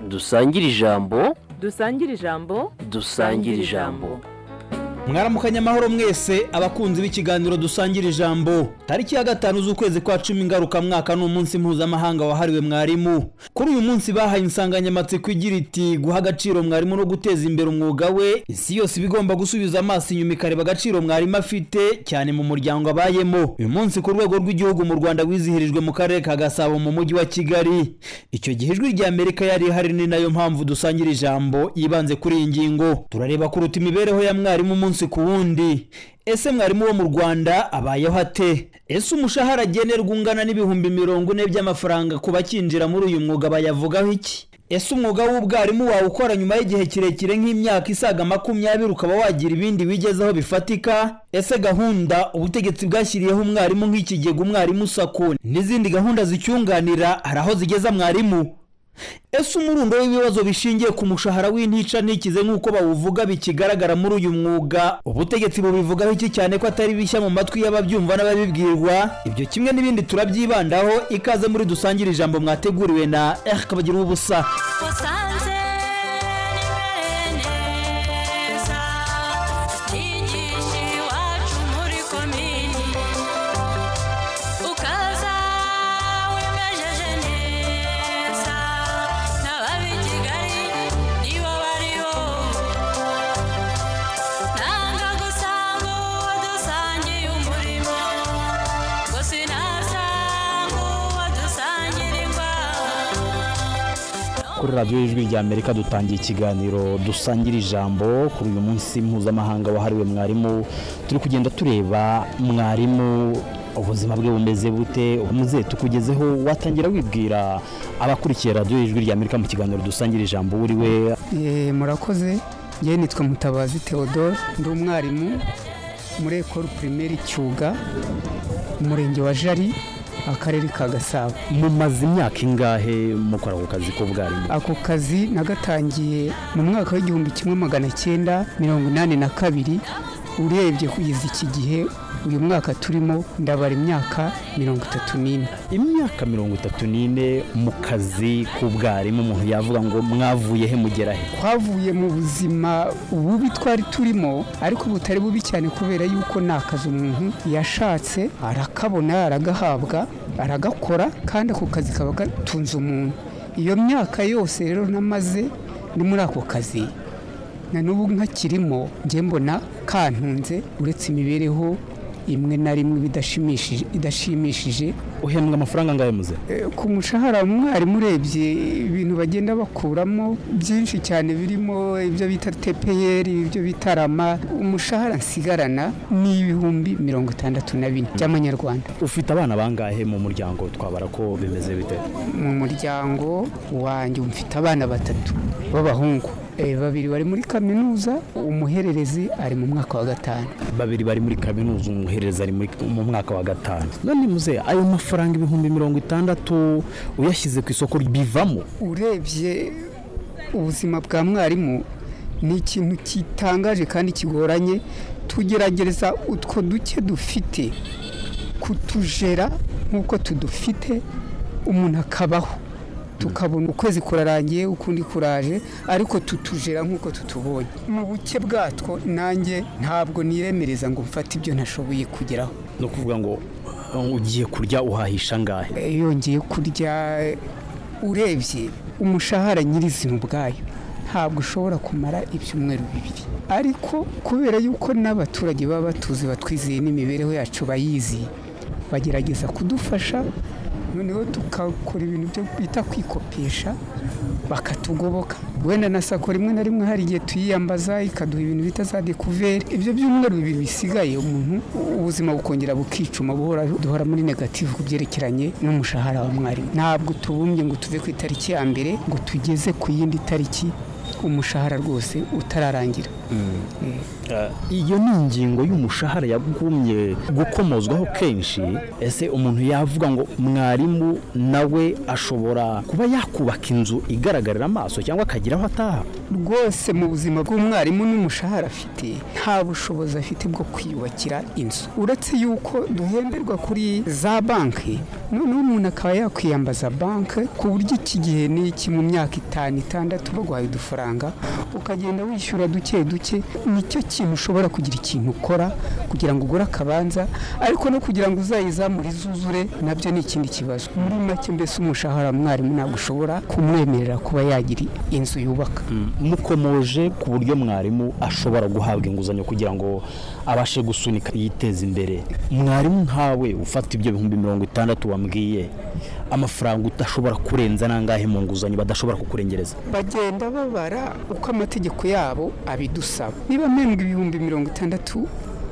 dusangire ijambo dusangire ijambo dusangire ijambo mwaramukanye amahoro mwese abakunzi b'ikiganiro dusangira ijambo tariki ya gatanu z'ukwezi kwa cumi ngarukamwaka ni umunsi mpuzamahanga wahariwe mwarimu kuri uyu munsi bahaye insanganyamatsiko igira iti guha agaciro mwarimu no guteza imbere umwuga we isi yose iba igomba gusubiza amaso inyuma ikareba agaciro mwarimu afite cyane mu muryango abayemo uyu munsi ku rwego rw'igihugu mu rwanda wizihirijwe mu karere ka gasabo mu mujyi wa kigali icyo gihe ijwi rya amerika yari ihari ni nayo mpamvu dusangira ijambo yibanze kuri iyi ngingo turareba kuruta imibereho ya mwarimu umunsi umunsi ku wundi ese mwarimu wo mu rwanda abayeho ate ese umushahara agenerwa ungana n'ibihumbi mirongo ine by'amafaranga ku bakinjira muri uyu mwuga bayavugaho iki ese umwuga w'ubwarimu wawe ukora nyuma y'igihe kirekire nk'imyaka isaga makumyabiri ukaba wagira ibindi wigezeho bifatika ese gahunda ubutegetsi bwashyiriyeho umwarimu nk'ikigega umwarimu sako n'izindi gahunda zicyunganira hari aho zigeza mwarimu ese umurundo w'ibibazo bishingiye ku mushahara w'intica ntikize nk'uko bawuvuga bikigaragara muri uyu mwuga ubutegetsi bubivugaho iki cyane ko atari bishya mu matwi y'ababyumva n'ababibwirwa ibyo kimwe n'ibindi turabyibandaho ikaze muri dusangire ijambo mwateguriwe na r kabagira ubusa kuri radiyo y'ijwi rya amerika dutangiye ikiganiro dusangira ijambo kuri uyu munsi mpuzamahanga wahariwe mwarimu turi kugenda tureba mwarimu ubuzima bwe bumeze bute umuze tukugezeho watangira wibwira abakurikiye radiyo y'ijwi rya amerika mu kiganiro dusangira ijambo uri we murakoze ngewe nitwa mutabazi theodore ndi umwarimu muri ekoro pirimeri cyuga umurenge wa jari akarere ka gasabo mumaze imyaka ingahe mukora ako kazi k'ubwarimu ako kazi nagatangiye mu mwaka w'igihumbi kimwe magana cyenda mirongo inani na kabiri urebye kugeza iki gihe uyu mwaka turimo ndabara imyaka mirongo itatu n'ine imyaka mirongo itatu n'ine mu kazi k'ubwarimu umuntu yavuga ngo mwavuye he mugera he twavuye mu buzima bubi twari turimo ariko butari bubi cyane kubera yuko ni akazi umuntu yashatse arakabona aragahabwa aragakora kandi ako kazi kaba gatunze umuntu iyo myaka yose rero namaze ni muri ako kazi na n'ubu nkakirimo njye mbona kantunze uretse imibereho imwe na rimwe idashimishije idashimishije uhembwa amafaranga angahe muze ku mushahara umwarimu urebye ibintu bagenda bakuramo byinshi cyane birimo ibyo bita tepeyeri ibyo bita rama umushahara nsigarana ni ibihumbi mirongo itandatu na bine by'amanyarwanda ufite abana bangahe mu muryango twabara ko bimeze bite mu muryango wanjye mfite abana batatu b'abahungu babiri bari muri kaminuza umuhererezi ari mu mwaka wa gatanu babiri bari muri kaminuza umuhererezi ari mu mwaka wa gatanu none muze ayo mafaranga ibihumbi mirongo itandatu uyashyize ku isoko bivamo urebye ubuzima bwa mwarimu ni ikintu kitangaje kandi kigoranye tugerageza utwo duke dufite kutujera nk'uko tudufite umuntu akabaho tukabona ukwezi kurarangiye ukundi kuraje ariko tutujera nk'uko tutubonye mu buke bwatwo nanjye ntabwo niremereza ngo mfate ibyo ntashoboye kugeraho ni ukuvuga ngo ugiye kurya uhahisha angahe iyo ngiye kurya urebye umushahara nyirizina ubwayo ntabwo ushobora kumara ibyumweru bibiri ariko kubera yuko n'abaturage baba batuzi batwizeye n'imibereho yacu bayizi bagerageza kudufasha noneho tukakora ibintu byo bita kwikopesha bakatugoboka wenda na sako rimwe na rimwe hari igihe tuyiyambaza ikaduha ibintu bita za dekuveri ibyo byumweru bibiri bisigaye umuntu ubuzima bukongera bukicuma buhora duhora muri negativu ku byerekeranye n'umushahara wa mwarimu ntabwo tubumbye ngo tuve ku itariki ya mbere ngo tugeze ku yindi tariki umushahara rwose utararangira iyo ni ingingo y'umushahara yagumye gukomozwaho kenshi ese umuntu yavuga ngo mwarimu nawe ashobora kuba yakubaka inzu igaragarira amaso cyangwa akagira aho ataha rwose mu buzima bw'umwarimu n'umushahara afite nta bushobozi afite bwo kwiyubakira inzu uretse yuko duhenderwa kuri za banki noneho umuntu akaba yakwiyambaza banki ku buryo iki gihe ni iki mu myaka itanu itandatu baguhaye udufaranga ukagenda wishyura duke duke nicyo kintu ushobora kugira ikintu ukora kugira ngo ugure akabanza ariko no kugira ngo uzayizamure izuzure nabyo ni ikindi kibazo muri make mbese umushahara mwarimu ntabwo ushobora kumwemerera kuba yagira inzu yubaka mukomoje ku buryo mwarimu ashobora guhabwa inguzanyo kugira ngo abashe gusunika yiteze imbere mwarimu nkawe ufata ibyo bihumbi mirongo itandatu wambwiye amafaranga udashobora kurenza n'angahe mu nguzanyo badashobora kukurengereza bagenda babara uko amategeko yabo abidusaba niba mpembwa ibihumbi mirongo itandatu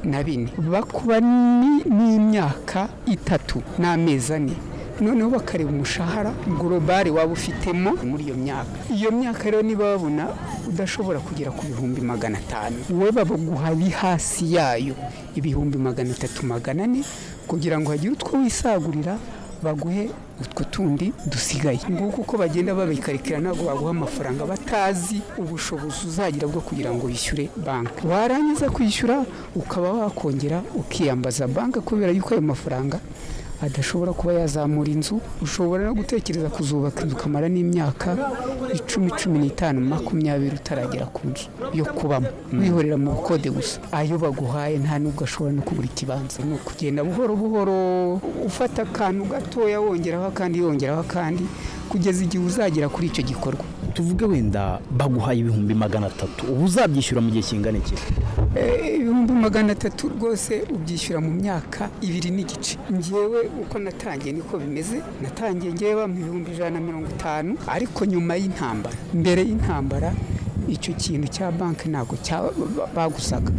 na bine bakuba ni- n'imyaka itatu n'amezi ane noneho bakareba umushahara gorobari waba ufitemo muri iyo myaka iyo myaka rero niba babona udashobora kugera ku bihumbi magana atanu wowe baguha ari hasi yayo ibihumbi magana atatu magana ane kugira ngo hagire utwo wisagurira baguhe utwo tundi dusigaye nguko uko bagenda babikarikira ntabwo baguha amafaranga batazi ubushobozi uzagira bwo kugira ngo wishyure banki warangiza kwishyura ukaba wakongera ukiyambaza banki kubera yuko ayo mafaranga adashobora kuba yazamura inzu ushobora no gutekereza kuzubaka inzu ukamara n'imyaka icumi cumi n'itanu makumyabiri utaragera ku nzu yo kubamo wihorera mu bukode gusa ayo baguhaye nta nubwo ashobora no kugura ikibanza ni ukugenda buhoro buhoro ufata akantu gatoya wongeraho akandi yongeraho akandi kugeza igihe uzagera kuri icyo gikorwa tuvuge wenda baguhaye ibihumbi magana atatu uba uzabyishyura mu gihe kingana iki Eh, ibihumbi magana atatu rwose ubyishyura mu myaka ibiri n'igice ngewe uko natangiye niko bimeze natangiye ngewe mu bihumbi ijana na mirongo itanu ariko nyuma y'intambara mbere y'intambara icyo kintu cya banki ntabwo cya ba- bagusaga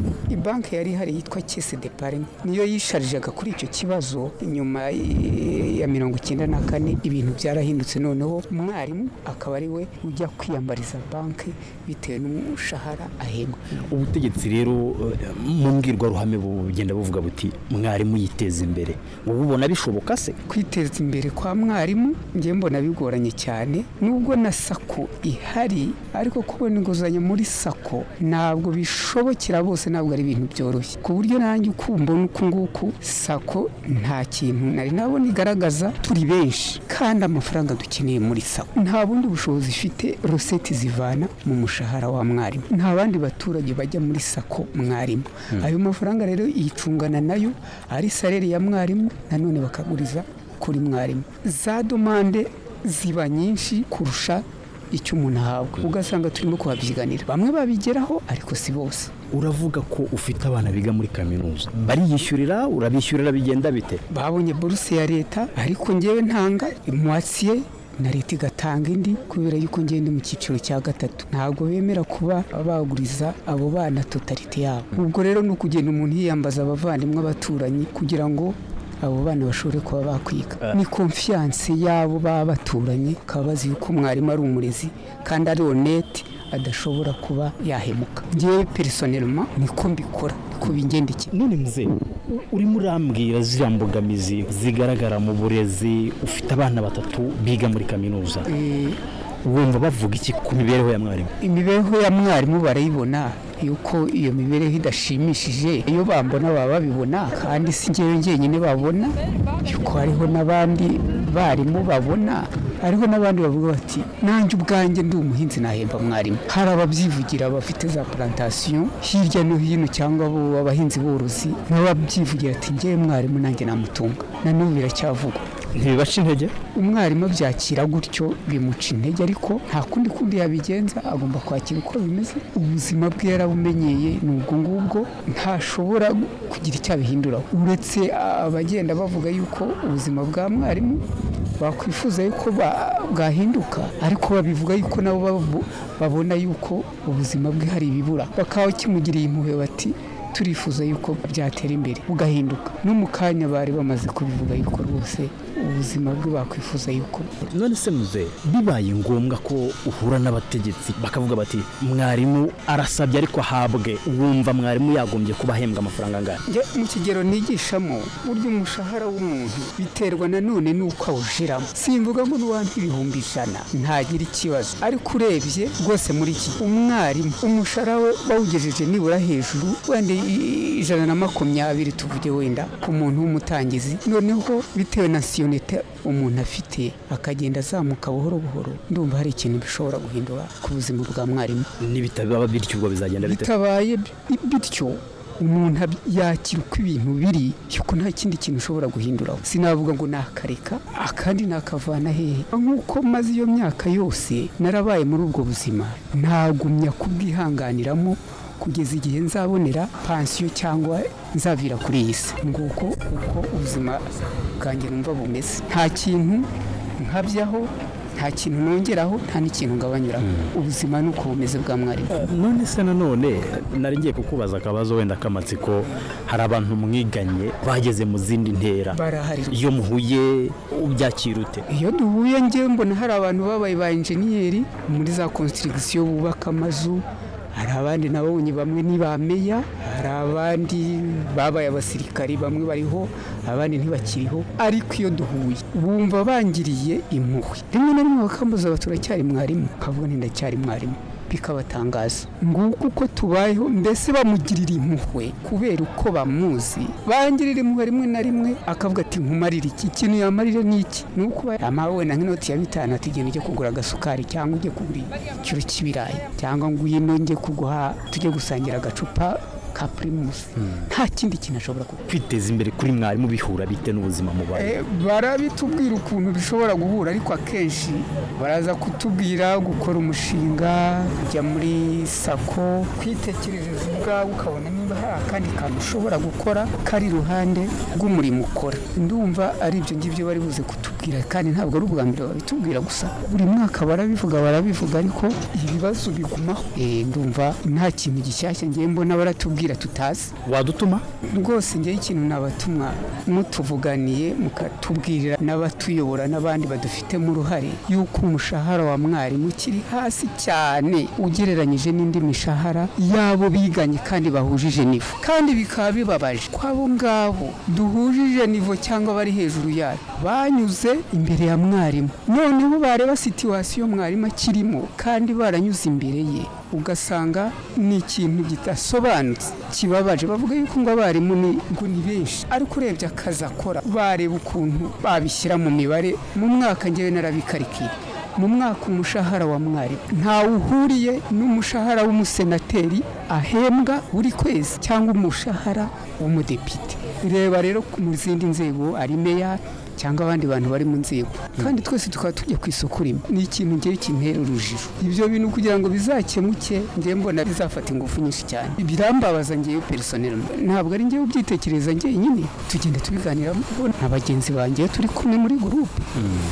banki yari ihari yitwa kese deparine niyo yisharijaga kuri icyo kibazo nyuma y- ya mirongo icyenda na kane ibintu byarahindutse noneho umwarimu akaba ari we ujya kwiyambariza banki bitewe n'umushahara ahembwa ubutegetsi rero eh, mu mbwirwaruhame bugenda buvuga buti mwarimu yiteze imbere wowe ubona bishoboka se kwiteza imbere kwa mwarimu njye mbona bigoranye cyane nubwo na sako ihari ariko kubona inguzanyo muri sako ntabwo bishobokera bose ntabwo ari ibintu byoroshye ku buryo nanjye uko mbona uku nguku sako nta kintu nari nabona igaragaza turi benshi kandi amafaranga dukeneye muri sako nta bundi bushobozi ifite roseti zivana mu mushahara wa mwarimu nta bandi baturage bajya muri sako mwarimu ayo mafaranga rero yicungana nayo ari sareri ya mwarimu nanone bakaguriza kuri mwarimu za domande ziba nyinshi kurusha icyo umuntu ahabwa ugasanga turimo kuhabyiganira bamwe babigeraho ariko si bose uravuga ko ufite abana biga muri kaminuza bariyishyurira urabishyurira bigenda bite babonye buruse ya leta ariko ngewe ntanga imwasiye na leta igatanga indi kubera yuko ngewe ndi mu cyiciro cya gatatu ntabwo bemera kuba baguriza abo bana totalite yabo ubwo rero ni ukugenda umuntu yiyambaza abavandimwe abaturanyi kugira ngo abo bana bashobore kuba bakwiga ni konfiyanse y'abo baba baturanye bakaba bazi yuko umwarimu ari umurezi kandi ari onete adashobora kuba yahemuka ngewe perisoneloma niko mbikora niko bingendekeye none mze u- urimo urambwira ziriya mbogamizi zigaragara mu burezi ufite abana batatu biga muri kaminuza Eh, wumva bavuga iki ku mibereho ya mwarimu imibereho ya mwarimu barayibona yuko iyo mibereho idashimishije iyo bambona baba babibona kandi si ngewe njyenyine babona yuko hariho n'abandi barimu babona hariho n'abandi bavuga bati nanjye ubwanjye ndi umuhinzi nahemba mwarimu hari ababyivugira bafite za plantasiyo hirya no hino cyangwa bo abahinzi borozi nabo babyivugira ati ngewe mwarimu nanjye namutunga na n'ubu biracyavugwa ntibibaca intege umwarimu abyakira gutyo bimuca intege ariko nta kundi kundi yabigenza agomba kwakira uko bimeze ubuzima bwe yarabumenyeye ni ubwo ngubwo ntashobora kugira icyo abihinduraho uretse abagenda bavuga yuko ubuzima bwa mwarimu bakwifuza yuko ba- bwahinduka ariko babivuga yuko nabo babu- babona yuko ubuzima bwe hari ibibura bakaba kimugiriye impuhwe bati turifuza yuko byatera imbere bugahinduka no mu kanya bari bamaze kubivuga yuko rwose ubuzima bwe bakwifuza yuko none se muze bibaye ngombwa ko uhura n'abategetsi bakavuga bati mwarimu arasabye ariko ahabwe wumva mwarimu yagombye kuba ahembwa amafaranga angana njya mu kigero nigishamo burya umushahara w'umuntu biterwa nanone n'uko awushiramo simvuga ngo n'uwampa ibihumbi ijana ntagira ikibazo ariko urebye rwose muri iki umwarimu umushahara we bawugejeje nibura hejuru wenda i- ijana na makumyabiri tuvuge wenda ku muntu w'umutangizi noneho bitewe na siyo opportunity umuntu afite akagenda azamuka buhoro buhoro ndumva hari ikintu bishobora guhindura ku buzima bwa mwarimu nibitaba bityo ubwo bizagenda bite bitabaye bi- bityo umuntu ab- yakira uko ibintu biri yuko nta kindi kintu ushobora guhinduraho sinavuga ngo nakareka akandi nakavana hehe nk'uko maze iyo myaka yose narabaye muri ubwo buzima ntagumya kubwihanganiramo kugeza igihe nzabonera pansiyo cyangwa nzavira kuri iyi si nguko uko ubuzima bwanjye numva bumeze nta kintu nkabyaho nta kintu nongeraho nta n'ikintu ngabanyuraho ubuzima ni uko bumeze bwa mwarimu none se nanone nari ngiye kukubaza akabazo wenda k'amatsiko hari abantu mwiganye bageze mu zindi ntera barahari iyo muhuye ubyakira ute iyo duhuye njye mbona hari abantu babaye ba enjeniyeri muri za konsitirigisiyo bubaka amazu hari abandi nabonye bamwe ni ba meya hari abandi babaye abasirikari bamwe bariho abandi ntibakiriho ariko iyo duhuye bumva bangiriye impuhwe rimwe na rimwe bakambuza ngo turacyari mwarimu ukavuga nti ndacyari mwarimu bikabatangaza nguko uko tubayeho mbese bamugirira impuhwe kubera uko bamuzi bangirira impuhwe rimwe na rimwe akavuga ati nkumarire iki ikintu yamarire ni iki ni uko ba- amawe wenda nk'inoti ya bitanu ati genda ujye kugura agasukari cyangwa ujye kugura ikiro cy'ibirayi cyangwa ngwino njye kuguha tujye gusangira agacupa ka pirimusi nta kindi kintu ashobora kuba kwiteza imbere kuri mwarimu bihura bite n'ubuzima mubaye Eh, barabitubwira ukuntu bishobora guhura ariko akenshi baraza kutubwira gukora umushinga kujya muri sako kwitekerereza ubwawe ukabona niba hari akandi kantu ushobora gukora kari iruhande rw'umurimo ukora ndumva ari ibyo ngibyo bari buze kutubwira kandi ntabwo ari ubwa mbere babitubwira gusa buri mwaka barabivuga barabivuga ariko ibibazo bigumaho Eh, ndumva nta kintu gishyashya ngiye mbona baratubwira tutazi wadutuma rwose njyewe ikintu nabatumwa mutuvuganiye mukatubwirira n'abatuyobora n'abandi badufitemo uruhare y'uko umushahara wa mwarimu ukiri hasi cyane ugereranyije n'indi mishahara y'abo biganye kandi bahujije nivo kandi bikaba bibabaje ko abo ngabo duhujije nivo cyangwa bari hejuru yayo banyuze imbere ya mwarimu noneho bareba situwasiyo mwarimu akirimo kandi baranyuze imbere ye ugasanga ni ikintu gidasobanutse kibabaje bavuga yuko ngo abarimu ni ngo ni benshi ariko urebye akazi akora bareba ukuntu babishyira mu mibare mu mwaka ngewe narabikarikiye mu mwaka umushahara wa mwarimu ntawe uhuriye n'umushahara w'umusenateri ahembwa buri kwezi cyangwa umushahara w'umudepite reba rero ku- mu zindi nzego ari meya cyangwa abandi bantu bari mu nzego kandi twese tukaba tujya ku isoko rimwe ni ikintu ngewe kintera urujijo ibyo bintu kugira ngo bizakemuke ngewe mbona bizafata ingufu nyinshi cyane birambabaza ngewe perisoneri ntabwo ari ngewe ubyitekereza njyenyine tugenda tubiganiramo na bagenzi banjye iyo turi kumwe muri gurupe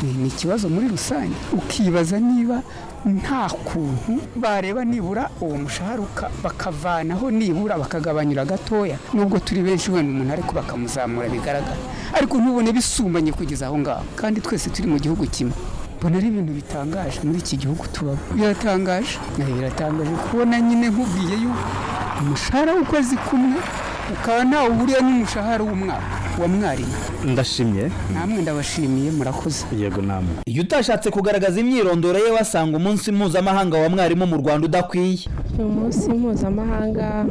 Ni- ni ikibazo muri rusange ukibaza niba nta kuntu bareba nibura uwo mushahara uka- bakavanaho nibura bakagabanyura gatoya nubwo turi benshi wenda umuntu ariko bakamuzamura bigaragara ariko ntubone bisumbanye kugeza aho ngaho kandi twese turi mu gihugu kimwe mbona ari ibintu bitangaje muri iki gihugu tubamo biratangaje Eh, biratangaje kubona nyine nkubwiye yuko umushahara w'ukwezi kumwe ukaba ntawe uhuriye n'umushahara w'umwaka wa mwarimu ndashimye namwe ndabashimiye murakoze yego namwe Iyo utashatse kugaragaza imyirondoro ye wasanga umunsi mpuzamahanga wa mwarimu mu Rwanda udakwiye. ni umunsi mpuzamahanga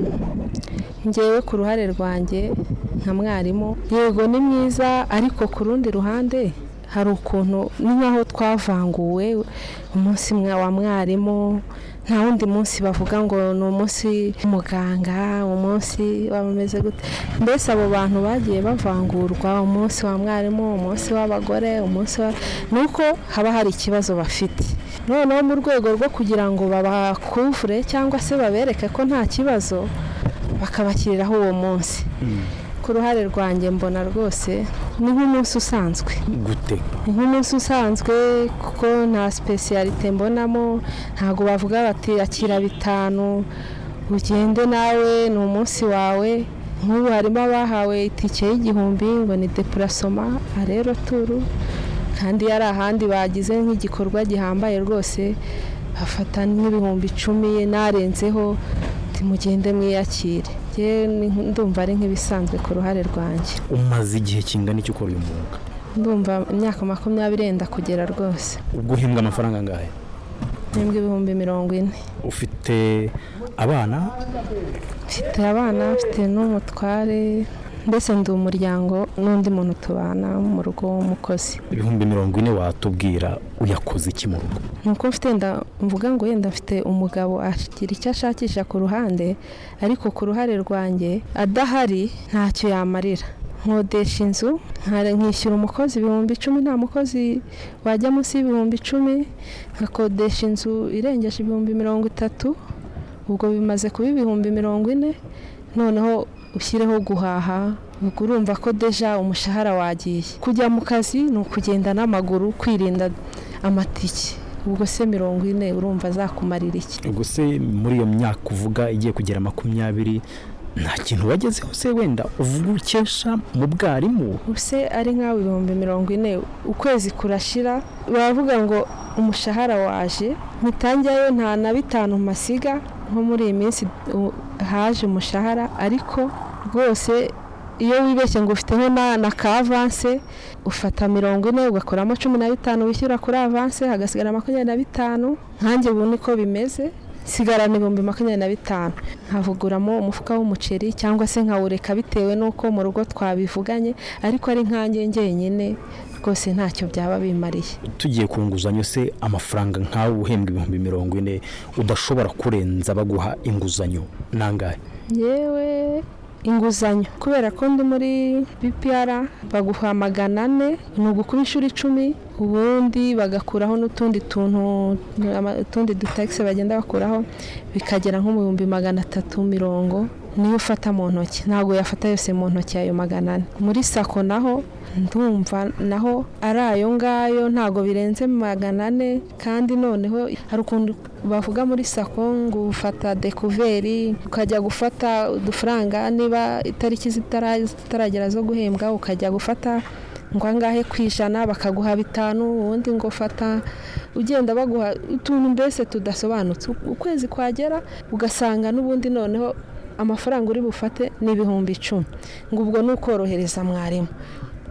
ngewe ku ruhare rwanjye nka mwarimu yego ni mwiza ariko ku rundi ruhande hari ukuntu ni nk'aho twavanguwe umunsi mwa- wa mwarimu nta wundi munsi bavuga ngo ni umunsi w'umuganga umunsi w'abameze gute mbese abo bantu bagiye bavangurwa umunsi wa mwarimu umunsi w'abagore umunsi wa ni uko haba hari ikibazo bafite noneho mu rwego rwo kugira ngo babakuvure cyangwa se babereke ko nta kibazo bakabakiriraho uwo munsi ku ruhare rwanjye mbona rwose ni nk'umunsi usanzwe gute ni nk'umunsi usanzwe kuko nta sipesiyalite mbonamo ntabwo bavuga bati akira bitanu ugende nawe ni umunsi wawe nk'ubu harimo abahawe itike y'igihumbi ngo ni depurasoma arero turu kandi yari ahandi bagize nk'igikorwa gihambaye rwose bafata nk'ibihumbi icumi narenzeho ati mugende mwiyakire Njyewe ni nk- ndumva ari nk'ibisanzwe ku ruhare rwanjye umaze igihe kingana iki ukora uyu mwuga ndumva imyaka makumyabiri yenda kugera rwose ubwo uhembwa amafaranga angahe nibwo ibihumbi mirongo ine ufite abana mfite abana mfite n'umutware mbese ndi umuryango n'undi muntu tubana mu rugo w'umukozi ibihumbi mirongo ine watubwira uyakoze iki mu rugo nuko mfite wenda mvuga ngo yenda mfite umugabo agira icyo ashakisha ku ruhande ariko ku ruhare rwanjye adahari ntacyo yamarira nkodesha inzu nka- nkishyura umukozi ibihumbi icumi nta mukozi wajya munsi y'ibihumbi icumi nkakodesha inzu irengeje ibihumbi mirongo itatu ubwo bimaze kuba ibihumbi mirongo ine noneho ushyireho guhaha ubwo urumva ko deja umushahara wagiye kujya mu kazi ni ukugenda n'amaguru kwirinda amatike ubwo se mirongo ine urumva azakumarira iki ubwo se muri iyo myaka uvuga igiye kugera makumyabiri nta kintu wagezeho se wenda uvuga ukesha mu bwarimu ubuse ari nk'aho ibihumbi mirongo ine ukwezi kurashira baravuga ngo umushahara waje mpitangirayo nta na bitanu masiga nko muri iyi minsi u- haje umushahara ariko rwose iyo wibeshye ngo ufiteho na na ka avanse ufata mirongo ine ugakuramo cumi na bitanu wishyura kuri avanse hagasigara makumyabiri na bitanu nkanjye ubu niko bimeze sigarana ibihumbi makumyabiri na bitanu nkavuguramo umufuka w'umuceri cyangwa se nkawureka bitewe n'uko mu rugo twabivuganye ariko ari nkanjye njyenyine rwose ntacyo byaba bimariye tugiye ku nguzanyo se amafaranga nkawe uhembwa ibihumbi mirongo ine udashobora kurenza baguha inguzanyo nangahe yewe inguzanyo kubera ko ndi muri bpr baguha magana ane ni ugukura inshuro icumi ubundi bagakuraho n'utundi tuntu ama- utundi dutakisi bagenda bakuraho bikagera nko mu bihumbi magana atatu mirongo niyo ufata mu ntoki ntabwo yafata yose mu ntoki ayo magana ane muri sako naho ndumva naho ari ayo ngayo ntabwo birenze magana ane kandi noneho hari ukuntu bavuga muri sako ngo ufata dekuveri ukajya gufata udufaranga niba itariki zitara- zitaragera zo guhembwa ukajya gufata ngo angahe ku ijana bakaguha bitanu ubundi ngo fata ugenda baguha utuntu mbese tudasobanutse ukwezi kwagera ugasanga n'ubundi noneho amafaranga uri bufate ni ibihumbi icumi ngo ubwo ni ukorohereza mwarimu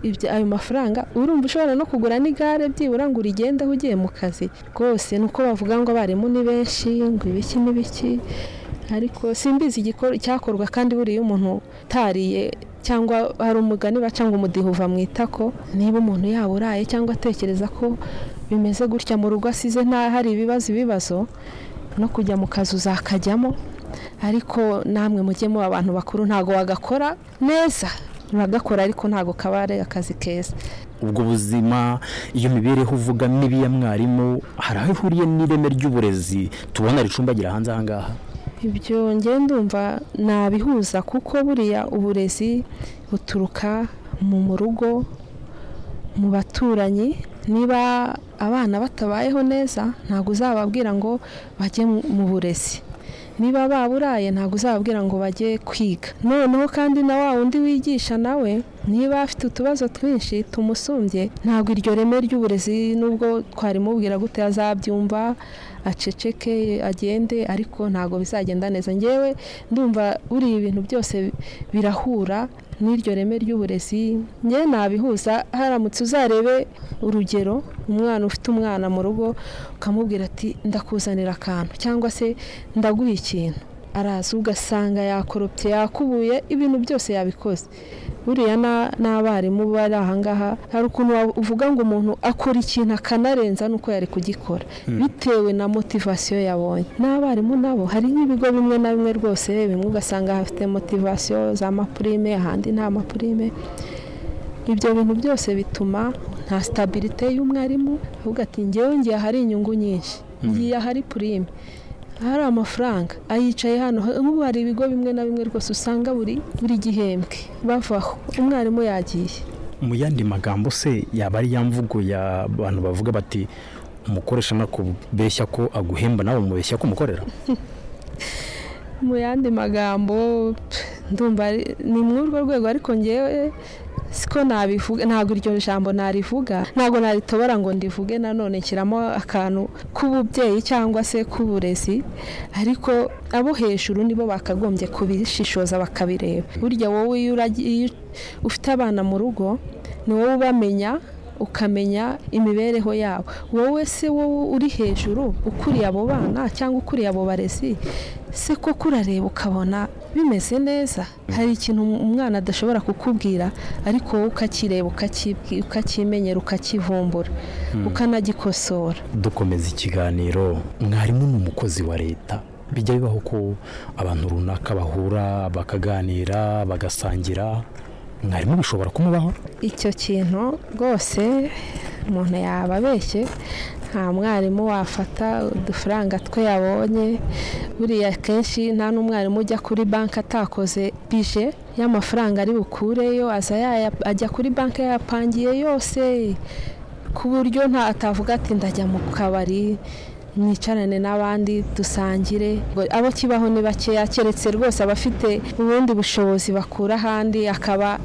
ibyo ayo mafaranga urumva ushobora no kugura n'igare byibura ngo urigendeho ugiye mu kazi rwose ni uko bavuga ngo abarimu ni benshi ngo ibiki n'ibiki ariko simbizi igikor- icyakorwa kandi buriya umuntu utariye cyangwa hari umugani baca ngo umudiho uva mu itako niba umuntu yaba uraye cyangwa atekereza ko bimeze gutya mu rugo asize nta hari ibibazo ibibazo no kujya mu kazi uzakajyamo ariko namwe mujye muba abantu bakuru ntabwo wagakora neza uragakora ariko ntabwo kaba ari akazi keza ubwo buzima iyo mibereho uvuga mibi ya mwarimu hari aho ihuriye n'ireme ry'uburezi tubona ricumbagira hanze aha ngaha ibyo ngenda ndumva nabihuza kuko buriya uburezi buturuka mu mu rugo mu baturanyi niba abana batabayeho neza ntabwo uzababwira ngo bajye mu- mu burezi niba baburaye ntabwo uzababwira ngo bajye kwiga noneho kandi na wa wundi wigisha nawe niba afite utubazo twinshi tumusumbye ntabwo iryo reme ry'uburezi nubwo twarimubwira gute azabyumva aceceke agende ariko ntabwo bizagenda neza ngewe ndumva buriya ibintu byose birahura n'iryo reme ry'uburezi nge nabihuza haramutse uzarebe urugero umwana ufite umwana mu rugo ukamubwira ati ndakuzanira akantu cyangwa se ndaguha ikintu araza ugasanga yakoropye yakubuye ibintu byose yabikoze buriya na- n'abarimu bari ahangaha hari ukuntu wa- uvuga ngo umuntu akora ikintu akanarenza n'uko yari kugikora bitewe na motivasiyo yabonye n'abarimu nabo hari nk'ibigo bimwe na bimwe rwose bimwe ugasanga hafite motivasiyo za mapurime ahandi nta mapurime ibyo bintu byose bituma nta sitabirite y'umwarimu avuga ati ngewe ngiye ahari inyungu nyinshi ngiye ahari purime ahari amafaranga ayicaye hano nk'ubu hari ibigo bimwe na bimwe rwose usanga buri buri gihembwe bavaho umwarimu yagiye mu yandi magambo se yaba ari ya mvugo y'abantu bavuga bati umukoresha nakubeshya ko aguhemba nawe umubeshya ko umukorera mu yandi magambo pff, ndumva ari- ni muri urwo rwego ariko ngewe siko nabivuga ntabwo iryo jambo narivuga ntabwo naritobora ngo ndivuge nanone nshyiramo akantu k'ububyeyi cyangwa se k'uburezi ariko abo hejuru nibo bakagombye kubishishoza bakabireba burya wowe iyo uragiye- iyo ufite abana mu rugo ni wowe ubamenya ukamenya imibereho yabo wowe se wowe uri hejuru ukuriye abo bana cyangwa ukuriye abo barezi se koko urareba ukabona bimeze neza hari ikintu umwana adashobora kukubwira ariko wowe ukakireba ukakibwi- ukakimenyera ukakivumbura ukanagikosora dukomeza ikiganiro mwarimu ni umukozi wa leta bijya bibaho ko abantu runaka bahura bakaganira bagasangira mwarimu bishobora kumubaho icyo kintu rwose umuntu yaba abeshye nta mwarimu wafata udufaranga twe yabonye buriya akenshi nta n'umwarimu ujya kuri banki atakoze bije y'amafaranga ari bukureyo aza yaya- ajya kuri banki yayapangiye yose ku buryo nta atavuga ati ndajya mu kabari mwicarane n'abandi dusangire ngo abo kibaho ni bakeya keretse rwose abafite ubundi bushobozi bakura ahandi akaba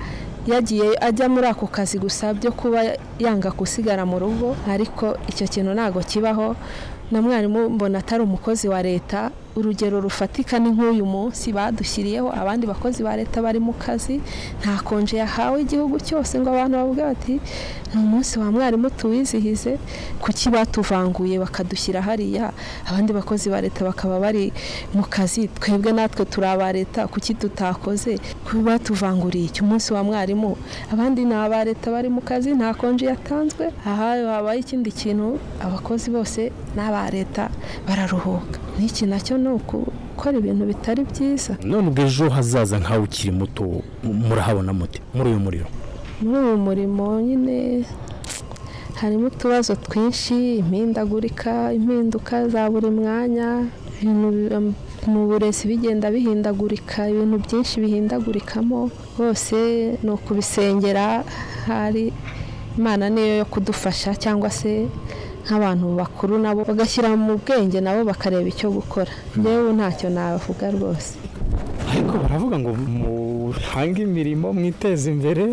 yagiye ajya muri ako kazi gusa byo kuba yanga gusigara mu rugo ariko icyo kintu ntabwo kibaho na mwarimu mbona atari umukozi wa leta urugero rufatika ni nk'uyu munsi badushyiriyeho abandi bakozi ba leta bari mu kazi nta konje yahawe igihugu cyose ngo abantu bavuge bati ni umunsi wa mwarimu tuwizihize kuki batuvanguye bakadushyira hariya abandi bakozi ba leta bakaba bari mu kazi twebwe natwe turi aba leta kuki tutakoze kuba batuvanguriye iki umunsi wa mwarimu abandi ni aba leta bari mu kazi nta konji yatanzwe aha habaye ikindi kintu abakozi bose n'aba leta bararuhuka n'iki nacyo ni ukukora ibintu bitari byiza none ubwo ejo hazaza nkawe ukiri muto murahabona mute muri uyu muriro muri uyu murimo nyine harimo utubazo twinshi impindagurika impinduka za buri mwanya ibintu bi- mu burezi bigenda bihindagurika ibintu byinshi bihindagurikamo hose ni ukubisengera hari imana niyo yo kudufasha cyangwa se nk'abantu bakuru nabo bagashyira mu bwenge nabo bakareba icyo gukora yewe ntacyo navuga rwose ariko baravuga ngo muhange imirimo mwiteze imbere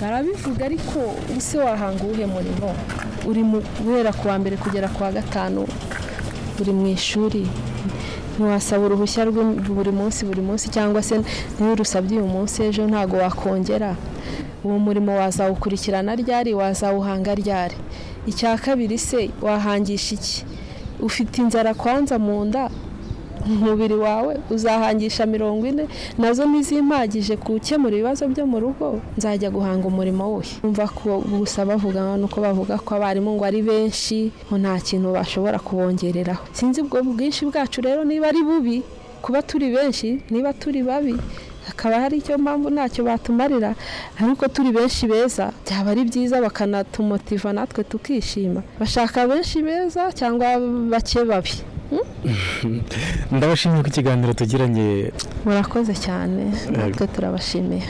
barabivuga ariko ese wahanga uwuhe murimo uri mu- guhera ku wa mbere kugera ku wa gatanu uri mu ishuri ntiwasaba uruhushya rwe buri munsi buri munsi cyangwa se niba urusabye uyu munsi ejo ntabwo wakongera uwo murimo wazawukurikirana ryari wazawuhanga ryari icya kabiri se wahangisha iki ufite inzara kwanza mu nda umubiri wawe uzahangisha mirongo ine nazo ntizimpagije ku gukemura ibibazo byo mu rugo nzajya guhanga umurimo we umva ko gusa bavuga nuko bavuga ko abarimu ngo ari benshi ngo nta kintu bashobora kubongereraho sinzi ubwo bwinshi bwacu rero niba ari bubi kuba turi benshi niba turi babi hakaba hari icyo mpamvu ntacyo batumarira ariko turi benshi beza byaba ari byiza bakanatumotiva natwe tukishima bashaka benshi beza cyangwa bake babi ndabashimiye ko ikiganiro tugiranye murakoze cyane natwe turabashimiye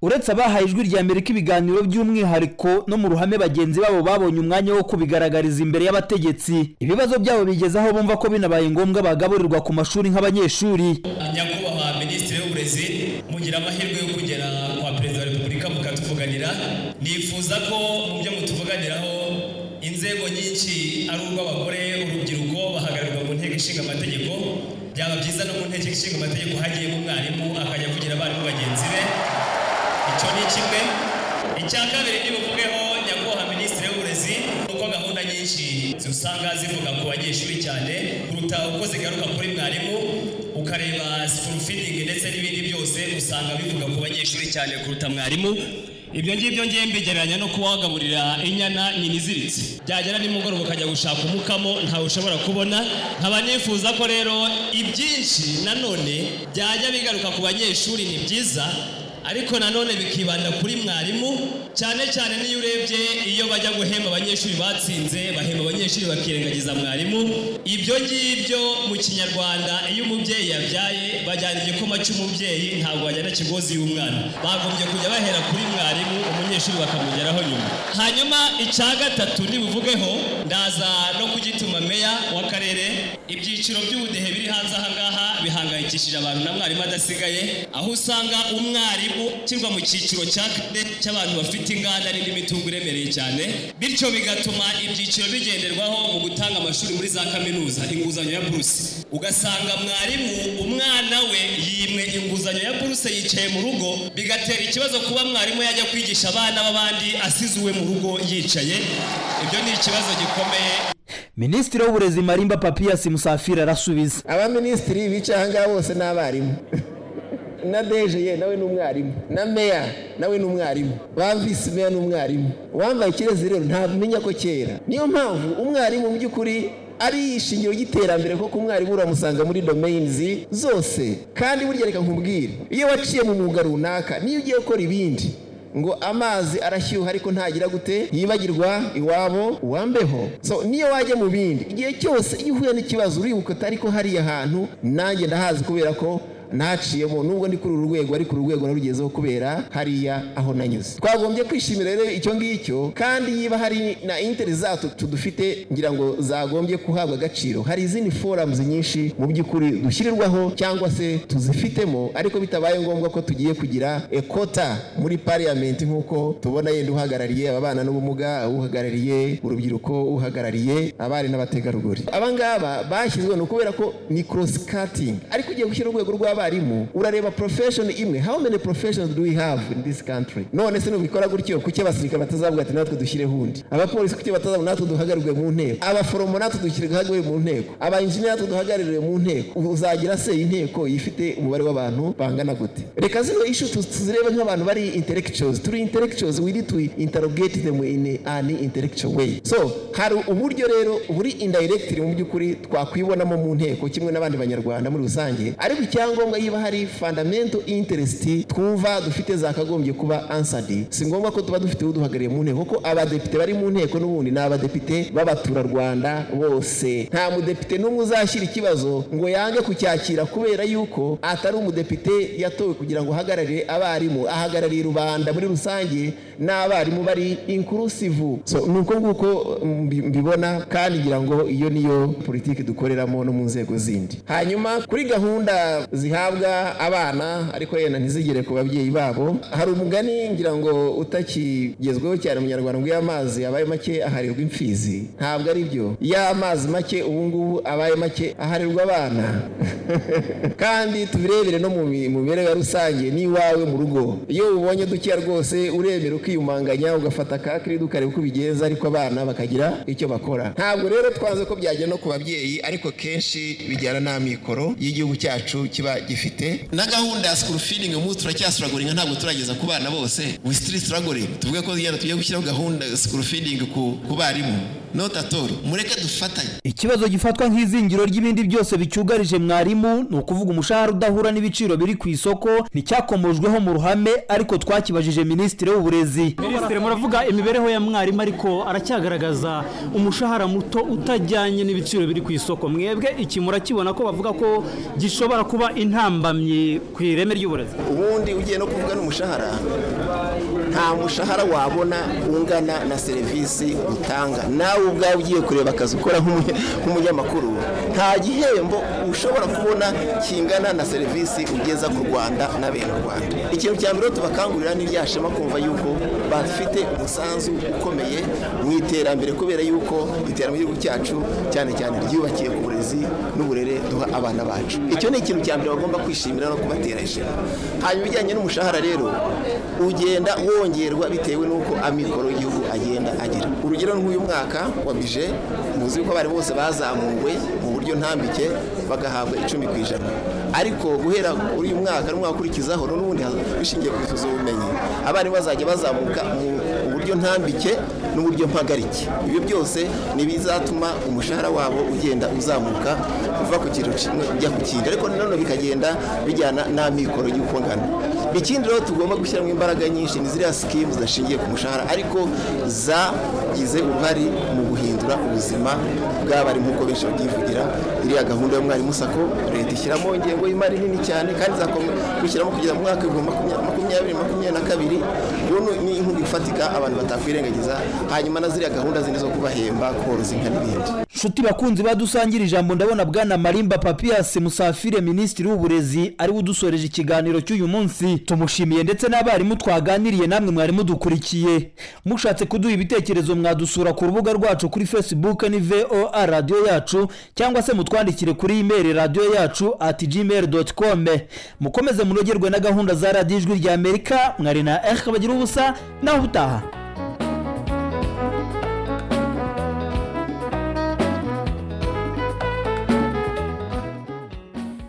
uretse abahaye ijwi rya mbere k'ibiganiro by'umwihariko no mu ruhame bagenzi babo babonye umwanya wo kubigaragariza imbere y'abategetsi ibibazo byabo bigeze aho bumva ko binabaye ngombwa bagaburirwa ku mashuri nk'abanyeshuri nyakubahwa minisitiri w'uburezi mugira amahirwe yo kugera kwa perezida wa repubulika mukatuvuganira nifuza ko mu byo mutuvuganiraho inzego nyinshi ari urw'abagore urubyiruko bahagararirwa mu nteko ishinga amategeko byaba byiza no mu nteko ishinga amategeko hagiyemo umwarimu akajya kugira abarimu bagenzi be icyo ni kimwe icya kabiri ntibuvugeho nyakubahwa minisitiri w'uburezi nuko gahunda nyinshi usanga zivuga ku banyeshuri cyane kuruta uko zigaruka kuri mwarimu ukareba sikuru fidingi ndetse n'ibindi byose usanga bivuga ku banyeshuri cyane kuruta mwarimu ibyo ngibyo ngiye mbigereranya no kuwagaburira inyana nyina iziritse byagera nimugoroba ukajya gushaka umukamo ntawe ushobora kubona nkaba nifuza ko rero ibyinshi nanone byajya bigaruka ku banyeshuri ni byiza ariko nanone bikibanda kuri mwarimu cyane cyane niyo urebye iyo bajya guhemba abanyeshuri batsinze bahemba abanyeshuri bakirengagiza mwarimu ibyo ngibyo mu kinyarwanda iyo umubyeyi yabyaye bajyana igikoma cy'umubyeyi ntabwo bajyana ikigozi y'umwana bagombye kujya bahera kuri mwarimu umunyeshuri bakamugeraho nyuma hanyuma icya gatatu nibuvugeho ndaza no kugituma meya w'akarere ibyiciro by'ubudehe biri hanze ahangaha bihangayikishije abantu na mwarimu adasigaye aho usanga umwarimu ushyirwa mu cyiciro cya kane cy'abantu bafite dufite inganda n'indi mitungo iremereye cyane bityo bigatuma ibyiciro bigenderwaho mu gutanga amashuri muri za kaminuza inguzanyo ya buruse ugasanga mwarimu umwana we yimwe inguzanyo ya buruse yicaye mu rugo bigatera ikibazo kuba mwarimu yajya kwigisha abana b'abandi asize uwe mu rugo yicaye ibyo ni ikibazo gikomeye minisitiri w'uburezi marimba papiyasi musafiri arasubiza abaminisitiri bicaye ahangaha bose ni abarimu na deje nawe ni umwarimu na meya nawe ni umwarimu ba visi meya ni umwarimu uwambaye ikirezi rero ntamenya ko cyera niyo mpamvu umwarimu mu by'ukuri ari ishingiro ry'iterambere kuko umwarimu uramusanga muri domeyinizi zose kandi burya reka nkubwire iyo waciye mu mwuga runaka niyo ugiye gukora ibindi ngo amazi arashyuha ariko ntagira gute yibagirwa iwabo uwambeho so niyo wajya mu bindi igihe cyose iyo uhuye n'ikibazo uribuka atari ko hariya hantu nanjye ndahazi kubera ko naciyemo nubwo ndi kuri uru rwego ariko uru rwego narugezeho kubera hariya aho nanyuze twagombye kwishimira rero icyo ngicyo kandi yiba hari na interi zacu dufite ngira ngo zagombye kuhabwa agaciro hari izindi foramuzi nyinshi mu by'ukuri dushyirirwaho cyangwa se tuzifitemo ariko bitabaye ngombwa ko tugiye kugira ekota muri pariyamenti nk'uko tubona yenda uhagarariye ababana n'ubumuga uhagarariye urubyiruko uhagarariye abari n'abategarugori abangaba bashyizweho ni ukubera ko ni korosikatingi ariko ugiye gushyira urwego rw'abarimu urareba porofeshoni imwe how many professions do we have in this country none se nubikora gutyo kuki abasirikare batazavuga ati natwe dushyireho undi abapolisi kuki batazavuga natwe duhagararwe mu nteko abaforomo natwe duhagarariwe mu nteko abainjiniya natwe duhagarariwe mu nteko uzagira se inteko ifite umubare w'abantu bangana gute reka zino ishu tuzirebe nk'abantu bari intellectuals turi intellectuals we need to interrogate them in an intellectual way so hari uburyo rero buri indirectly mu by'ukuri twakwibonamo mu nteko kimwe n'abandi banyarwanda muri rusange ariko icyangombwa yiba hari fundamental interest twumva dufite zakagombye kuba answered si ngombwa ko tuba dufite uduhagarariye mu nteko kuko abadepite bari mu nteko n'ubundi ni abadepite b'abaturarwanda bose nta mudepite n'umwe uzashyira ikibazo ngo yange kucyakira kubera yuko atari umudepite yatowe kugira ngo ahagararire abarimu ahagarariye rubanda muri rusange n'abarimu bari inclusive so ni uko nguko mbi- mbibona kandi ngira ngo iyo niyo politiki dukoreramo no mu nzego zindi hanyuma kuri gahunda zihabwa abana ariko yenda ntizigere ku babyeyi babo hari umugani ngira ngo utakigezweho cyane mu nyarwanda ngo iyo amazi abaye make aharirwa imfizi ntabwo ari byo iyo amazi make ubu ngubu abaye make aharirwa abana kandi tubirebere no mu mi- mu mibereho ya rusange n'iwawe mu rugo iyo ubonye dukeya rwose uremera ukiyumanganya ugafata ka kiridu ukareba uko ubigenza ariko abana bakagira icyo bakora ntabwo rero twanze ko byajya no ku babyeyi ariko kenshi bijyana n'amikoro y'igihugu cyacu kiba gifite na gahunda ya sikuru feeding ubu turacyasuragoringa ntabwo turageza ku bana bose we still struggling tuvuge ko yenda tugiye gushyiraho gahunda sikuru feeding ku ku barimu not at all mureke dufatanye ikibazo gifatwa nk'izingiro ry'ibindi byose bicyugarije mwarimu ni ukuvuga umushahara udahura n'ibiciro biri ku isoko nticyakomojweho mu ruhame ariko twakibajije minisitiri w'uburezi minisitiri muravuga imibereho ya mwarimu ariko aracyagaragaza umushahara muto utajyanye n'ibiciro biri ku isoko mwebwe iki murakibona ko bavuga ko gishobora kuba intambamyi ku ireme ry'uburezi ubundi ugiye no kuvuga n'umushahara nta mushahara wabona ungana na serivisi utanga nawe ubwawe ugiye kureba akazi ukora nk'umunye- nk'umunyamakuru nta gihembo ushobora kubona kingana na serivisi ugeza ku rwanda n'abenyarwanda ikintu cya mbere rero tubakangurira ni rya shema kumva yuko bafite umusanzu ukomeye mu iterambere kubera yuko iterambere ry'igihugu cyacu cyane cyane ryubakiye ku burezi n'uburere duha abana bacu icyo ni ikintu cya mbere bagomba kwishimira no kubatera ishema hanyuma ibijyanye n'umushahara rero ugenda wongerwa bitewe n'uko amikoro y'igihugu agenda agira urugero nk'uyu mwaka wa bije muzi ko abari bose bazamuwe mu buryo ntambike bagahabwa icumi ku ijana ariko guhera kuri uyu mwaka n'umwaka ukurikizaho n'ubundi bishingiye ku bumenyi abarimu bazajya bazamuka mu uburyo ntambike n'uburyo mpagarike ibyo byose ni bizatuma umushahara wabo ugenda uzamuka uva ku kintu kimwe ujya ku kindi ariko nanone bikagenda bijyana n'amikoro y'uko ngana ikindi rero tugomba gushyiramo imbaraga nyinshi ni ziriya sikimu zidashingiye ku mushahara ariko zagize uruhare mu guhindura ubuzima bw'abari nk'uko benshi babyivugira iriya gahunda y'umwarimu sako leta ishyiramo ingengo y'imari nini cyane kandi izakomeza gushyiramo kugeza mu mwaka w'ibihumbi makumya- makumyabiri makumyabiri na kabiri ubu ni inkunga ifatika abantu batakwirengagiza hanyuma na ziriya gahunda zindi zo kubahemba koroza inka n'ibindi nshuti bakunzi badusangire ijambo ndabona bwana marimba papiyasi musafire minisitiri w'uburezi ariwe udusoreje ikiganiro cy'uyu munsi tumushimiye ndetse n'abarimu twaganiriye namwe mwari mudukurikiye mushatse kuduha ibitekerezo mwadusura ku rubuga rwacu kuri facebook ni voa radiyo yacu cyangwa se mutwandikire kuri imeri radiyo yacu at gmail doti kome mukomeze munogerwe na gahunda za radiyo ijwi ry'amerika mwari na ehe bagira ubusa naho utaha